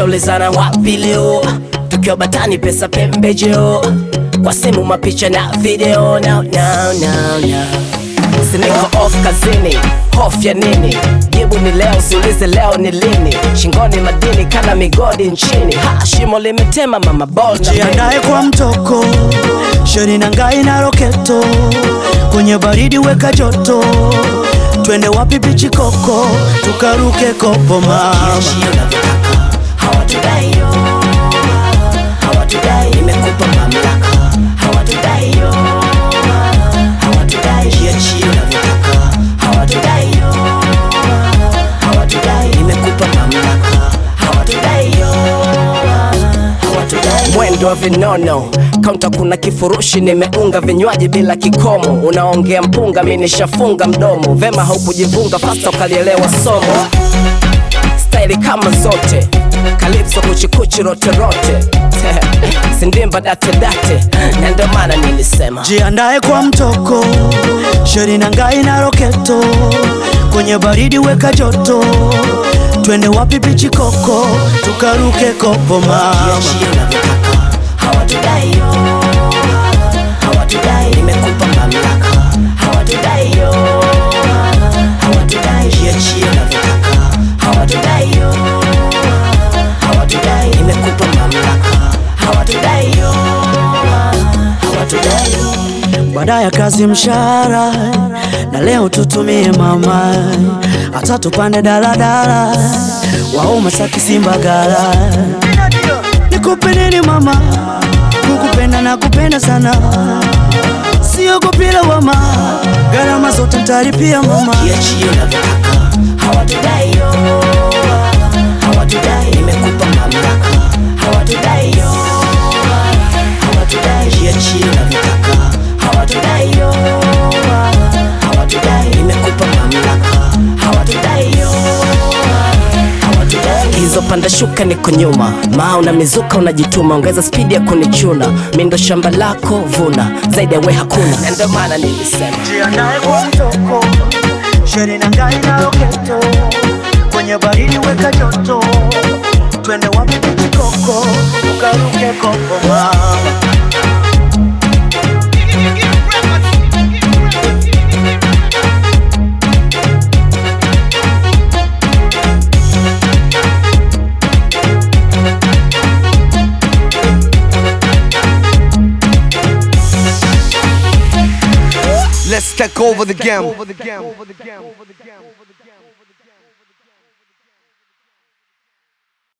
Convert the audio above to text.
tushaulizana wapi leo tukiwa batani pesa pembejeo kwa simu mapicha na video no, no, no, no. Siniko off kazini, hofu ya nini? Jibu ni leo, usiulize leo ni lini. Shingoni madini kana migodi nchini, ha, shimo limetema mama ball na Jiandae kwa mtoko, sheri na ngai na roketo, kwenye baridi weka joto, twende wapi bichi koko, tukaruke kopo mama. Jiachie unavyotaka, hawatudai yo, hawatudai. Nimekupa mamlaka, hawatudai yo, hawatudai. Jiachie unavyotaka, hawatudai yo, hawatudai. Nimekupa mamlaka, hawatudai yo, hawatudai. Mwendo wa vinono kaunta, kuna kifurushi nimeunga vinywaji bila kikomo. Unaongea mpunga, mi nishafunga mdomo. Vema haukujivunga fasta ukalielewa somo staili kama zote kalipso kuchikuchi roterote sindimba datedate na ndio maana nilisema Jiandae kwa mtoko, sheri na ngai na roketo, kwenye baridi weka joto, twende wapi bichi koko, tukaruke kopo mama. Jiachie unavyotaka hawatudai yo hawatudai nimekupa mamlaka hawatudai yo hawatudai jiachie unavyotaka hawatudai yo hawatudai nimekupa mamlaka hawatudai yo hawatudai Baada ya kazi mshahara, na leo tutumie mama, hata tupande daladala, waoma Saki Simbagala. Nikupe nini mama, kukupenda na kupenda sana, siogopi lawama, gharama zote nitalipia mama. Jiachie unavyotaka hawatudai yo hawatudai nimekupa mamlaka hawatudai yo hawatudai jiachie unavyotaka hawatudai yo hawatudai nimekupa mamlaka hawatudai yo hawatudai hizo panda shuka niko nyuma maa una mizuka unajituma ongeza spidi ya kunichuna mi ndo shamba lako vuna zaidi ya we hakuna na ndio maana nilisema Jiandae kwa mtoko, sheri na ngai na roketo, kwenye baridi weka joto, twende wapi bichi koko, tukaruke kopo mama. Let's take over the game.